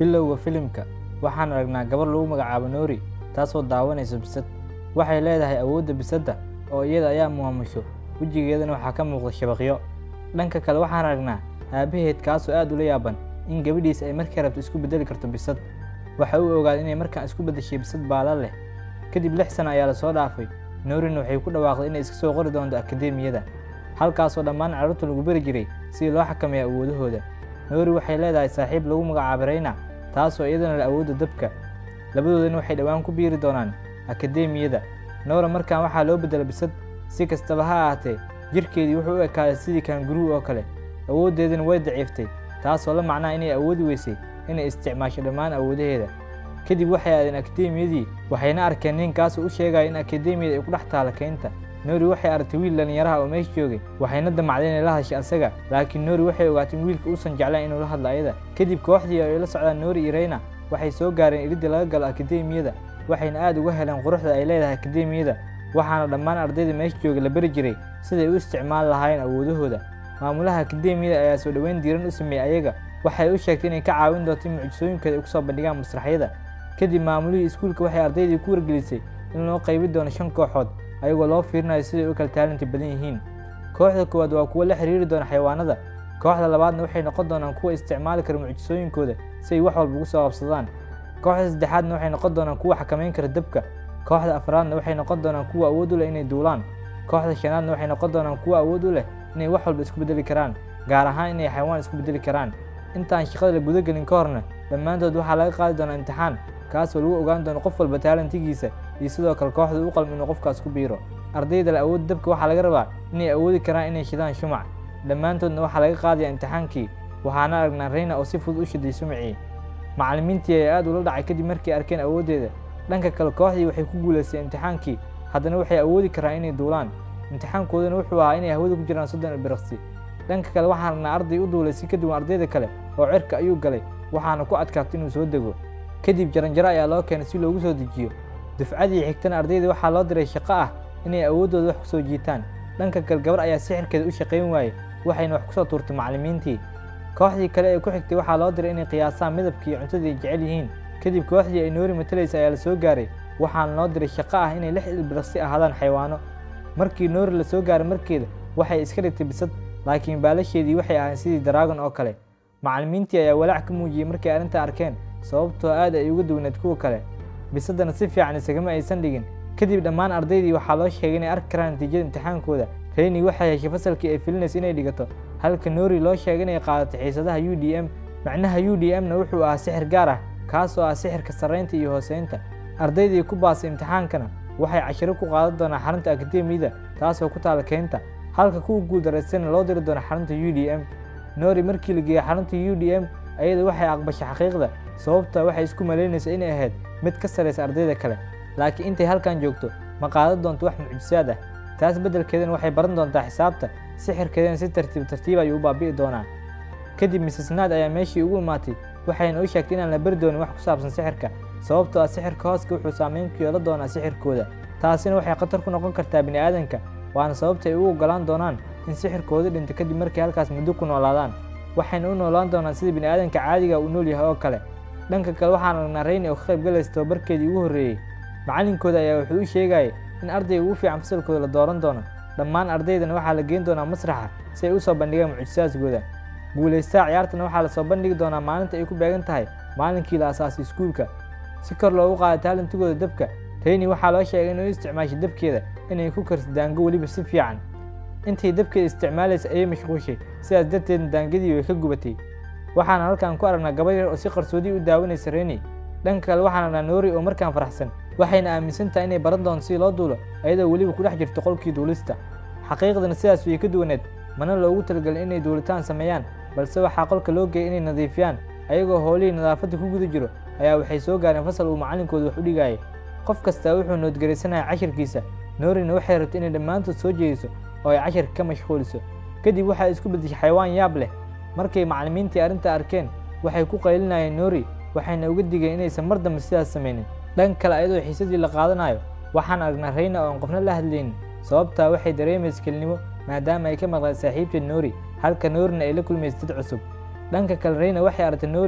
bilowga filimka waxaan aragnaa gabar lagu magacaabo noori taasoo daawanaysa bisad waxay leedahay awoodda bisadda oo iyada ayaa maamusho wejigeedana waxaa ka muuqda shabaqyo dhanka kale waxaan aragnaa aabbaheed kaasoo aad ula yaaban in gabadhiisa ay markay rabto isku beddeli karto bisad waxa uu ogaaday inay markaan isku beddeshay bisad baala leh kadib lix sano ayaa lasoo dhaafay noorina waxay ku dhawaaqday inay iska soo qori doonto akadeemiyada halkaasoo dhammaan carruurta lagu beri jiray sidii loo xakameeya awoodahooda noori waxay leedahay saaxiib lagu magacaabo reyna taasoo iyadana leh awoodda dabka labadoodana waxay dhowaan ku biiri doonaan akadeemiyada noora markaan waxaa loo beddela bisad si kastaba ha ahaatee jirkeedii wuxuu u ekaaday sidii kaanguruu oo kale awooddeedana way daciiftay taasoo la macnaha inay awoodi weysay inay isticmaasho dhammaan awoodaheeda kadib waxay aadeen akadeemiyadii waxayna arkeen ninkaasoo u sheegaya in akadeemiyada ay ku dhex taala keynta noori waxay aragtay wiil dhallinyaraha oo meesha joogay waxayna damacday inay la hadashay asaga laakiin noori waxay ogaatay in wiilka uusan jeclayn inuu la hadlo ayada kadib kooxdii ay la socdaan noori iyo reyna waxay soo gaareen iridda laga galo akadeemiyada waxayna aad uga heleen quruxda ay leedahay akadeemiyada waxaana dhammaan ardayda meesha joogay la beri jiray siday u isticmaali lahaayeen awoodahooda maamulaha akadeemiyada ayaa soo dhoweyn diiran u sameeyey ayaga waxay u sheegtay inay ka caawin doonto in mucjisooyinkooda ay ku soo bandhigaan masraxyada kadib maamulihii iskuulka waxay ardaydii ku wargelisay in loo qaybi doono shan kooxood ayagoo loo fiirinayo siday u kala taalinta badan yihiin kooxda koowaad waa kuwo la xiriiri doona xayawaanada kooxda labaadna waxay noqon doonaan kuwa isticmaali kara mucjisooyinkooda si ay wax walba ugu soo qabsadaan kooxda saddexaadna waxay noqon doonaan kuwa xakamayn kara dabka kooxda afraadna waxay noqon doonaan kuwa awood u leh inay duulaan kooxda shanaadna waxay noqon doonaan kuwa awood u leh inay wax walba isku beddeli karaan gaar ahaan inay xayawaan isku beddeli karaan intaan shaqada la gudagelin ka horna dhammaantood waxaa laga qaadi doonaa imtixaan kaasoo lagu ogaan doono qof walba taalantigiisa iyo sidoo kale kooxda u qalm inuu qofkaas ku biiro ardayda le awood dabka waxaa laga rabaa inay awoodi karaan inay shidaan shumac dhammaantoodna waxaa laga qaadaya imtixaankii waxaana aragnaa reyna oo si fudud u shiday shumacii macallimiintii ayaa aad ula dhacay kadib markay arkeen awooddeeda dhanka kale kooxdii waxay ku guulaystay imtixaankii haddana waxay awoodi karaan inay duulaan imtixaankoodana wuxuu ahaa inay hawada ku jiraan soddon ilbiriqsi dhanka kale waxaan aragnaa arday u duulay si ka duwan ardayda kale oo cirka ayuu galay waxaana ku adkaatay inuu soo dego kadib jaranjaro ayaa loo keenay si loogu soo dejiyo dufcadii xigtana ardayda waxaa loo diray shaqo ah inay awooddooda wax ku soo jiitaan dhanka kale gabar ayaa sixirkeeda u shaqayn waayey waxayna wax ku soo tuurtay macallimiintii kooxdii kale ee ku xigtay waxaa loo diray inay qiyaasaan midabkii cuntadii ay jecel yihiin kadib kooxdii ay noori matalaysa ayaa la soo gaaray waxaana loo diray shaqo ah inay lix ilbiriqsi ahaadaan xayawaano markii noori la soo gaaray markeeda waxay iska dhigtay bisad laakiin baalasheedii waxay ahayn sidii daraagon oo kale macallimiintii ayaa walaac ka muujiyey markay arrinta arkeen sababtoo aad ay uga duwneed kuwa kale bisaddana si fiican isagama aysan dhigin kadib dhammaan ardaydii waxaa loo sheegay inay arki karaan natiijada imtixaankooda reyni waxay heshay fasalkii ay filinaysa inay dhigato halka noori loo sheegay inay qaadato xiisadaha u d m macnaha u d m na wuxuu ahaa sixir gaar ah kaasoo ah sixirka sarraynta iyo hooseynta ardaydii ku baasay imtixaankana waxay cashiro ku qaadan doonaa xarunta akadeemiyada taasoo ku taala keynta halka kuwa guuldareystayna loo diri doono xarunta u d m noori markii la geeyey xarunta u d m ayada waxay aqbashay xaqiiqda sababta waxay isku malaynaysa inay ahayd mid ka saraysa ardayda kale laakiin intay halkan joogto ma qaadan doonto wax mucjisaad ah taas beddelkeedana waxay baran doontaa xisaabta sixirkeedana si tartiib tartiib ayuu u baabi'i doonaa kadib mises naad ayaa meeshii ugu imaatay waxayna u sheegtay inaan la beri doonin wax ku saabsan sixirka sababtoo ah sixirka hooska wuxuu saameyn ku yeelan doonaa sixirkooda taasina waxay khatar ku noqon kartaa bini aadanka waana sababta ay u ogolaan doonaan in sixirkooda dhinto kadib markay halkaas muddo ku noolaadaan waxayna u noolaan doonaan sida bini aadanka caadiga uu nool yahay oo kale dhanka kale waxaan aragnaa reyni oo ka qayb galaysa tababarkeedii ugu horreeyey macallinkooda ayaa wuxuu u sheegayay in ardayga ugu fiican fasalkooda la dooran doono dhammaan ardaydana waxaa la geyn doonaa masraxa si ay u soo bandhigaan mucjisaadkooda guulaystaha ciyaartana waxaa lasoo bandhigi doonaa maalinta ay ku beegan tahay maalinkii la asaasay iskuulka si kor loogu qaada taalantigooda dabka reyni waxaa loo sheegay inay u isticmaashay dabkeeda inay ku karto daango weliba si fiican intay dabkeeda isticmaalaysa ayay mashquushay sidaas darteedna daangadii way ka gubatay waxaana halkan ku aragnaa gabar yar oo si qarsoodii u daawanaysa reyni dhanka kale waxaan aragnaa noori oo markaan faraxsan waxayna aaminsan tahay inay baran doonto si loo duulo ayadoo weliba ku dhex jirto qolkii duulista xaqiiqdana sidaas way ka duwaneed mana loogu talagelin inay duulitaan sameeyaan balse waxaa qolka loo geeyay inay nadiifiyaan ayagoo howlihii nadaafadda ku guda jiro ayaa waxay soo gaareen fasal uu macallinkooda wax u dhigayay qof kastaa wuxuu noodgaraysanaya cashirkiisa noorina waxay rabtay inay dhammaantood soo jeediso oo ay cashirka ka mashquuliso kadib waxaa isku beddeshay xayawaan yaab leh markay macallimiintii arrinta arkeen waxay ku qaylinayeen noori waxayna uga digeen inaysan mar dambe sidaas samaynin dhan kale ayadoo xiisadii la qaadanayo waxaan aragnaa reyna oo aan qofna la hadlaynin sababtaa waxay dareemaysa kelnimo maadaama ay ka maqleen saaxiibteed noori halka noorina ay la kulmaysa dad cusub dhanka kale reyna waxay aragtay noori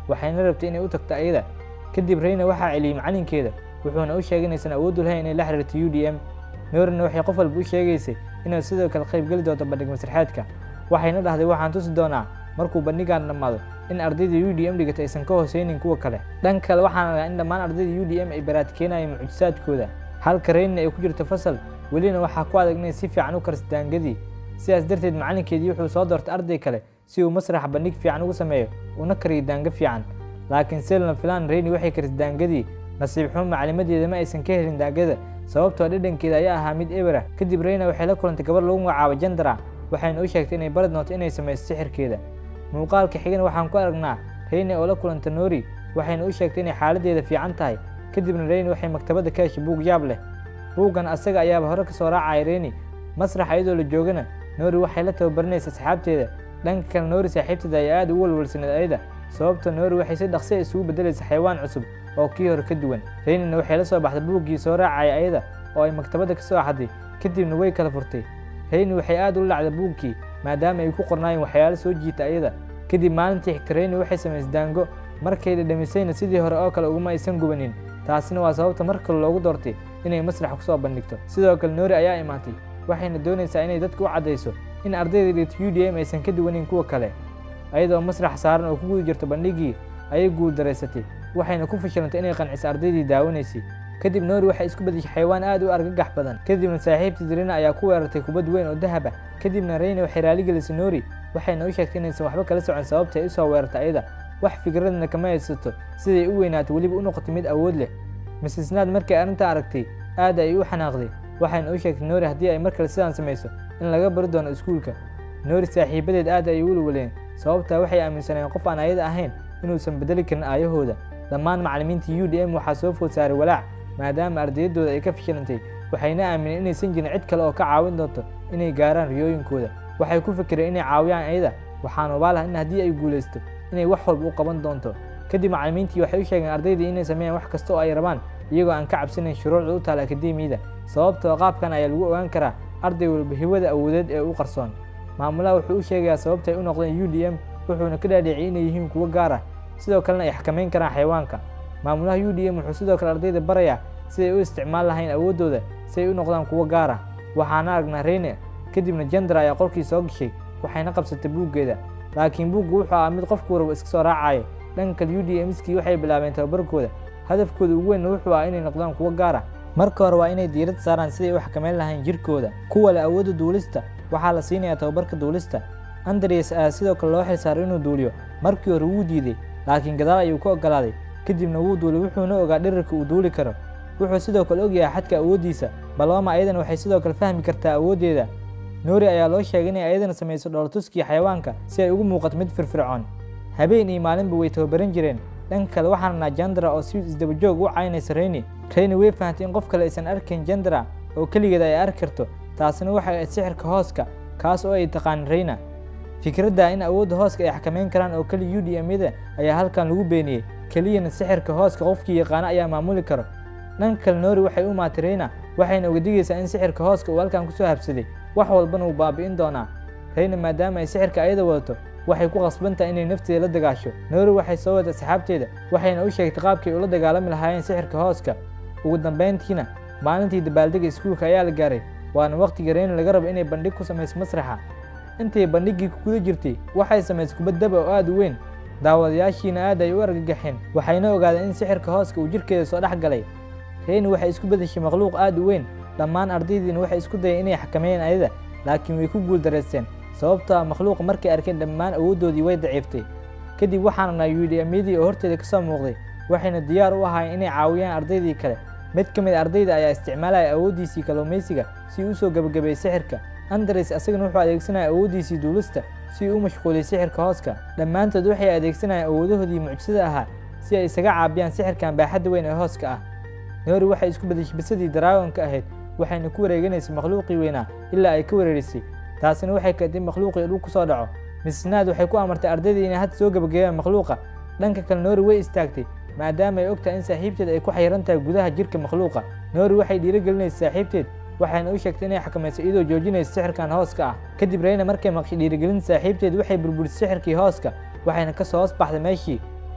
waxayna rabtay inay u tagto ayada kadib reyna waxaa celiyey macalinkeeda wuxuuna u sheegay inaysan awooddu lahayn inay la xiriirto u d m noorina waxay qof walba u sheegaysay inay sidoo kale qayb geli doonto bandhig masraxeedka waxayna dhahday waxaan tusi doonaa markuu bandhigaan dhammaado in ardayda u d m dhigata aysan ka hooseynin kuwa kale dhanka kale waxaan argaa in dhammaan ardayda u d m ay baraadkeenayeen mucjisaadkooda halka reynina ay ku jirto fasal welina waxaa ku adag inay si fiican u karsa daangadii sidaas darteed macalinkeedii wuxuu soo doortay arday kale si uu masraxa bandhig fiican ugu sameeyo una kariyo daanga fiican laakiin selna filan reyni waxay karisay daangadii nasiib xumo maclimadeeda ma aysan ka helin daangada sababtoo dhadhankeeda ayaa ahaa mid ebera kadib reyna waxay la kulantay gabar lagu magacaabo jandara waxayna u sheegtay inay bari doonto inay samayso sixirkeeda muuqaalka xigana waxaan ku aragnaa reyni oo la kulanta noori waxayna u sheegtay inay xaaladeeda fiican tahay kadibna reyni waxay maktabadda ka heshay buug yaab leh buuggan asaga ayaaba hore ka soo raacaya reyni masrax iyadoo la joogana noori waxay la tababarinaysa asxaabteeda dhanka kale noori saaxiibteeda ayaa aad u walwalsaneed ayada sababta noori waxay si dhaqsi a isugu beddelaysa xayawaan cusub oo kii hore ka duwan reynina waxay la soo baxday buuggii soo raacaya ayada oo ay maktabadda ka soo axday kadibna way kala furtay reyni waxay aad ula lacday buugkii maadaama ay ku qornaayeen waxyaalo soo jiita ayada kadib maalintii xigta reyni waxay samaysay daango markay dhadhamisayna sidii hore oo kale uguma aysan gubanin taasina waa sababta mar kale loogu doortay inay masrax ku soo bandhigto sidoo kale noori ayaa imaatay waxayna doonaysaa inay dadka u caddayso in ardayda dhigta u d m aysan ka duwanin kuwa kale ayadoo masrax saaran oo ku guda jirto bandhigii ayay guuldaraysatay waxayna ku fashilantay inay qanciso ardaydii daawanaysay kadib noori waxay isku bedeshay xayawaan aad u argagax badan kadibna saaxiibtii reyna ayaa ku weerartay kubad weyn oo dahab ah kadibna reyna waxay raaligelisay noori waxayna u sheegtay inaysan waxba kala socon sababta ay u soo weerartay ayada wax fikradna kama haysato siday u weynaato weliba u noqotay mid awood leh misisnaad markay arrintaa aragtay aad ay u xanaaqday waxayna u sheegtay noori haddii ay mar kale sidaan samayso in laga bari doono iskuulka noori saaxiibadeed aad ay u walwaleen sababtaa waxay aaminsanayeen qof aan ayada ahayn inuusan bedeli karin aayahooda dhammaan macallimiinta u d m waxaa soo food saaray walaac maadaama ardayaddooda ay ka fashilantay waxayna aamineen inaysan jirin cid kale oo ka caawin doonto inay gaaraan riyooyinkooda waxay ku fikireen inay caawiyaan ayada waxaan obaalaha in haddii ay guulaysto inay wax walba u qaban doonto kadib macallimiintii waxay u sheegeen ardaydii inay sameeyaan wax kasta oo ay rabaan iyagoo aan ka cabsanayn shuruucda u taala akademiyada sababtoo qaabkan ayaa lagu ogaan karaa arday walba hibada awoodeed ee u qarsoon maamulaha wuxuu u sheegayaa sababta ay u noqdeen u d m wuxuuna ka dhaadhiciyay inay yihiin kuwo gaar ah sidoo kalena ay xakamayn karaan xayawaanka maamulaha u d m wuxuu sidoo kale ardayda barayaa siday u isticmaal lahayn awooddooda si ay u noqdaan kuwo gaar ah waxaana aragnaa reyne kadibna jandar ayaa qolkii soo gashay waxayna qabsatay buuggeeda laakiin buuggu wuxuu ahaa mid qofku warba iska soo raacayo dhanka kale u d mskii waxay bilaabeen tababarkooda hadafkooda ugu weynna wuxuu ah inay noqdaan kuwo gaar ah marka hore waa inay diirad saaraan siday u xakameyn lahayn jirkooda kuwa leh awoodda duulista waxaa la siinayaa tababarka duulista andres ayaa sidoo kale loo xilsaaray inuu duuliyo markii hore wuu diiday laakiin gadaal ayuu ka ogolaaday kadibna wuu duulay wuxuuna ogaa dhirirka uu duuli karo wuxuu sidoo kale ogyahay xadka awooddiisa baloma ayadana waxay sidoo kale fahmi kartaa awooddeeda noori ayaa loo sheegay inay ayadana samayso dhoolatuskii xayawaanka si ay ugu muuqato mid firfircoon habeen iyo maalinba way tababaran jireen dhanka kale waxaan arnaa jandara oo si isdabajoog u caynaysa reyni reyni way fahamtay in qof kale aysan arkayn jandara oo keligeed ay arki karto taasina waxay ahayd sixirka hooska kaas oo ay taqaan reyna fikradda in awoodda hooska ay xakameyn karaan oo keliya u d m-yada ayaa halkan lagu beeniyey keliyana sixirka hooska qofkii yaqaano ayaa maamuli karo dhanka kale noori waxay u maatay reyna waxayna uga digaysaa in sixirka hooska uu halkan kusoo habsaday wax walbana uu baabi'in doonaa reyna maadaama ay sixirka ayada wadato waxay ku qasban tahay inay nafteeda la dagaasho noori waxay soo waday asxaabteeda waxayna u sheegtay qaabkay ula dagaalami lahaayeen sixirka hooska ugu dambayntiina maalintii dabaaldega iskuulka ayaa la gaaray waana wakhtiga reyna laga rabo inay bandhig ku samayso masraxa intay bandhiggii ku guda jirtay waxay samaysay kubad daba oo aad u weyn daawadayaashiina aad ay u argagaxeen waxayna ogaadeen in sixirka hooska uu jirkeeda soo dhex galay reyni waxay isku bedeshay makhluuq aad u weyn dhammaan ardaydiina waxay isku dayeen inay xakameeyeen ayada laakiin way ku guuldareysteen sababtoo ah makhluuqa markay arkeen dhammaan awooddoodii way daciiftay kadib waxaan arnaa yuudhiamyadii oo horteeda ka soo muuqday waxayna diyaar u ahaayeen inay caawiyaan ardaydii kale mid ka mid ardayda ayaa isticmaalaya awooddiisii kalluumaysiga si uu usoo gebagabeeyey sixirka andres asagana wuxuu adeegsanaya awooddiisii duulista si uu u mashquuliyey sixirka hooska dhammaantood waxay adeegsanayaan awoodahoodii mucjisada ahaa si ay isaga caabiyaan sixirkan baaxadda weyn ee hooska ah noori waxay isku bedeshay bisadii daraagonka ahayd waxayna ku wareeganaysay makhluuqii weynaa ilaa ay ka wereerisay taasina waxay keentay makhluuqii dhul ku soo dhaco misnaad waxay ku amartay ardaydii inay hadda soo gebagabeeyaan makhluuqa dhanka kale noori way istaagtay maadaama ay ogtahay in saaxiibteed ay ku xayiran tahay gudaha jirka makhluuqa noori waxay dhiirigelinaysa saaxiibteed waxayna u sheegtay inay xakamayso iyadoo joojinaysa sixirkan hooska ah kadib reyna markay maqshay dhiirigelin saaxiibteed waxay burburisay sixirkii hooska waxayna ka soo hoos baxday meeshii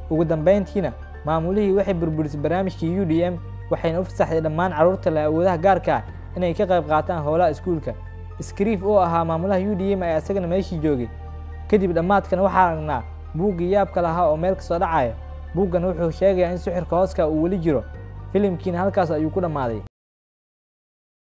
ugu dambayntiina maamulihii waxay burburisay barnaamijkii u d m waxayna u fasaxday dhammaan carruurta leh awoodaha gaarka ah inay ka qayb qaataan howlaha iskuulka skriif oo ahaa maamulaha u d m ayaa isagana meeshii joogay kadib dhammaadkan waxaa aragnaa buuggii yaabka lahaa oo meel kasoo dhacaya buuggan wuxuu sheegayaa in sixirka hooska uu weli jiro filimkiina halkaas ayuu ku dhammaaday